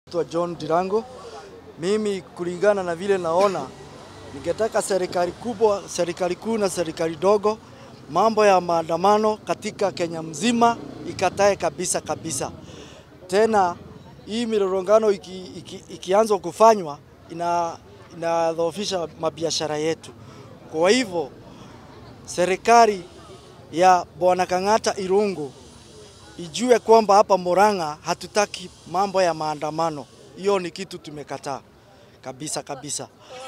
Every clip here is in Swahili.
Naitwa John Dirango. Mimi kulingana na vile naona, ningetaka serikali kubwa, serikali kuu na serikali dogo, mambo ya maandamano katika Kenya mzima ikatae kabisa kabisa. Tena hii milolongano iki, iki, ikianza kufanywa ina inadhoofisha mabiashara yetu. Kwa hivyo serikali ya Bwana Kang'ata Irungu ijue kwamba hapa Murang'a hatutaki mambo ya maandamano. Hiyo ni kitu tumekataa kabisa kabisa.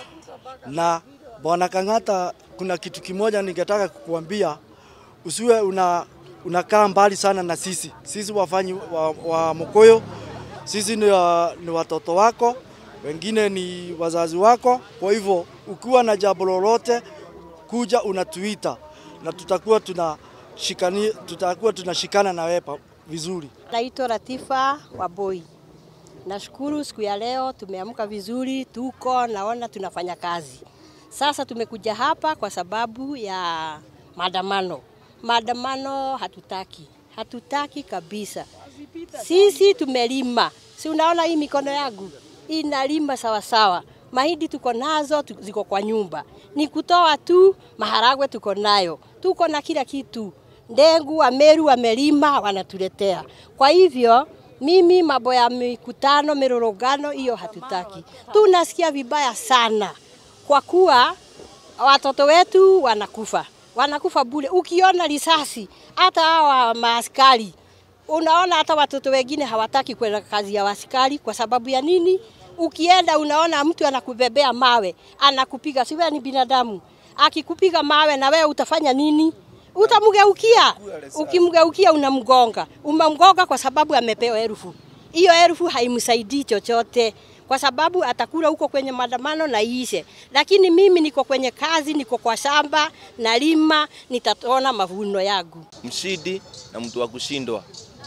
Na Bwana Kang'ata, kuna kitu kimoja ningetaka kukuambia, usiwe una unakaa mbali sana na sisi. Sisi wafanyi wa, wa Mkoyo, sisi ni, wa, ni watoto wako, wengine ni wazazi wako. Kwa hivyo ukiwa na jambo lolote, kuja unatuita na tutakuwa tunashikani, tutakuwa tunashikana na wewe vizuri. Naitwa Latifa Waboi. Nashukuru siku ya leo tumeamka vizuri, tuko naona tunafanya kazi. Sasa tumekuja hapa kwa sababu ya maandamano. Maandamano hatutaki, hatutaki kabisa. Sisi tumelima, si unaona hii mikono yangu inalima sawa sawa. Mahindi tuko nazo tu- ziko kwa nyumba, ni kutoa tu. Maharagwe tuko nayo, tuko na kila kitu. Ndengu Wameru wamelima wanatuletea. Kwa hivyo mimi mambo ya mikutano, mirorogano hiyo hatutaki. Tunasikia vibaya sana kwa kuwa watoto wetu wanakufa, wanakufa bure. Ukiona risasi, hata hawa maaskari unaona hata watoto wengine hawataki kwenda kazi ya askari kwa sababu ya nini? Ukienda unaona mtu anakubebea mawe, anakupiga, si wewe ni binadamu. Akikupiga mawe na wewe utafanya nini? Utamgeukia. Ukimgeukia unamgonga. Umemgonga kwa sababu amepewa elfu. Hiyo elfu haimsaidii chochote kwa sababu atakula huko kwenye maandamano na iishe. Lakini mimi niko kwenye kazi, niko kwa shamba, nalima, nitaona mavuno yangu. mshindi na mtu wa kushindwa.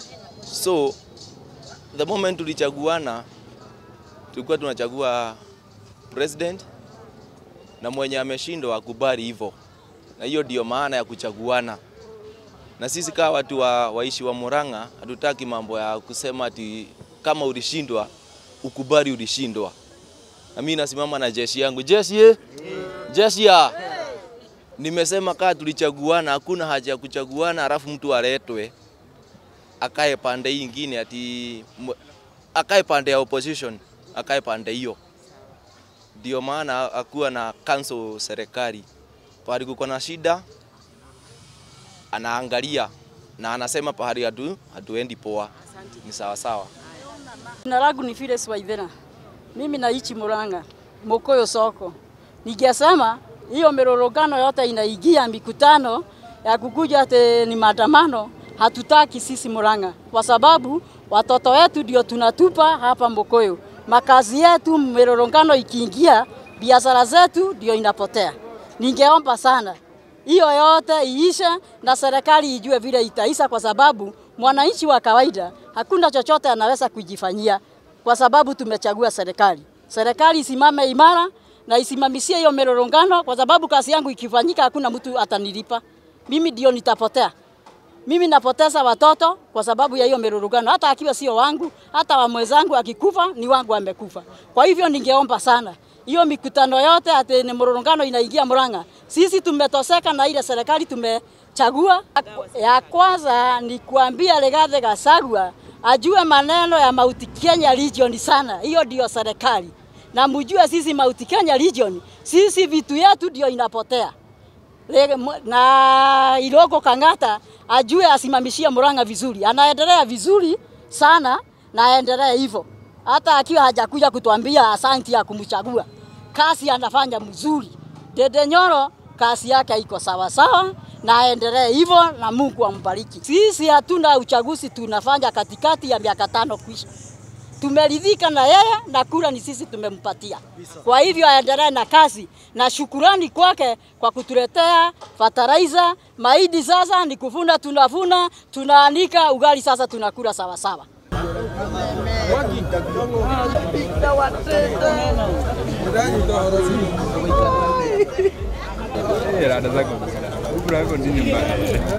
So the moment tulichaguana, tulikuwa tunachagua president na mwenye ameshindwa akubali hivyo, na hiyo ndio maana ya kuchaguana. Na sisi kama watu wa, waishi wa Murang'a hatutaki mambo ya kusema ati kama ulishindwa ukubali ulishindwa. Na mimi nasimama na jeshi yangu, jeshi ye, jeshi ya Nimesema kaa tulichaguana, hakuna haja ya kuchaguana alafu mtu aletwe akae pande hii ingine ati m- akae pande ya opposition, akae pande hiyo. Ndio maana akuwa na cancel serikali pahali kuko na shida, anaangalia na anasema pahali hatu hatuendi poa, ni sawa sawa. Jina langu ni Phyllis Waithera. Mimi naishi Murang'a, Mokoyo soko. Ningesema hiyo mirorogano yote inaingia mikutano ya kukuja ate ni maandamano, hatutaki sisi Murang'a kwa sababu watoto wetu ndio tunatupa hapa Mokoyo. Makazi yetu mirorogano ikiingia, biashara zetu ndio inapotea. Ningeomba sana hiyo yote iishe na serikali ijue vile itaisha, kwa sababu mwananchi wa kawaida hakuna chochote anaweza kujifanyia, kwa sababu tumechagua serikali. Serikali isimame imara na isimamisie hiyo mirorongano, kwa sababu kazi yangu ikifanyika hakuna mtu atanilipa. Mimi ndio nitapotea. Mimi napoteza watoto kwa sababu ya hiyo mirurugano, hata akiwa sio wangu, hata wa mwenzangu akikufa ni wangu amekufa. Kwa hivyo ningeomba sana hiyo mikutano yote ati ni mururungano inaingia Murang'a, sisi tumetoseka na ile serikali tumechagua. Ya kwanza ni kuambia Rigathi Gachagua ajue maneno ya Mount Kenya Region sana, hiyo ndio serikali, na mjue sisi Mount Kenya Region, sisi vitu yetu ndio inapotea Le- mu- na Iroko Kang'ata ajue asimamishie Murang'a vizuri, anaendelea vizuri sana na aendelee hivyo, hata akiwa hajakuja kutuambia asanti ya kumchagua. Kazi anafanya mzuri. Dede Nyoro kazi yake iko sawa sawa na aendelee hivyo, na Mungu ambariki. Sisi hatuna uchaguzi tunafanya katikati ya miaka tano kuisha tumeridhika na yeye na kura ni sisi tumempatia. Kwa hivyo aendelee na kazi na shukurani kwake kwa kutuletea fertilizer. Mahindi sasa ni kuvuna, tunavuna, tunaanika, ugali sasa tunakula sawa sawa. Rada zako. Ubra yako nini mbaya?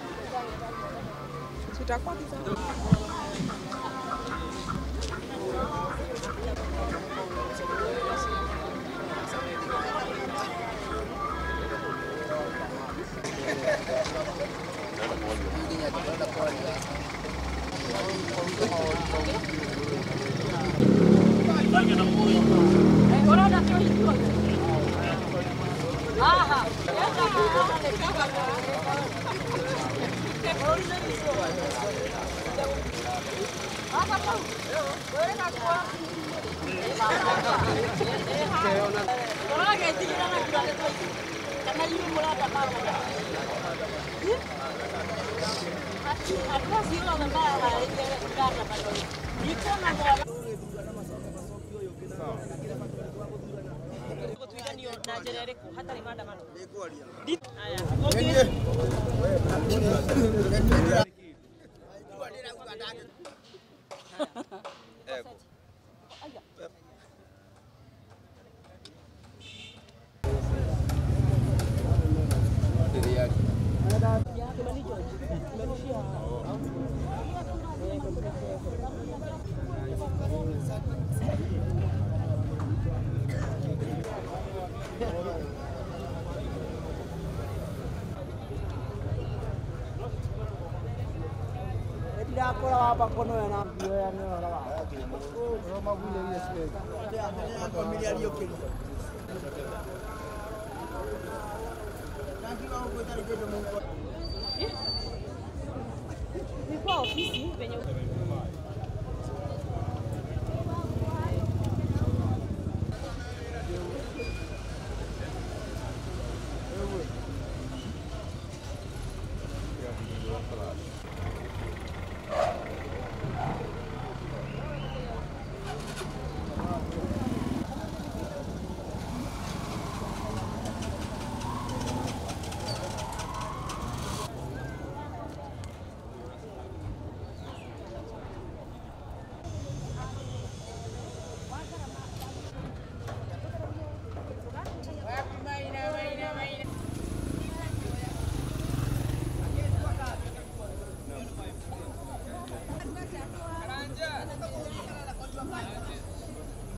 Nilikuwa ofisi venye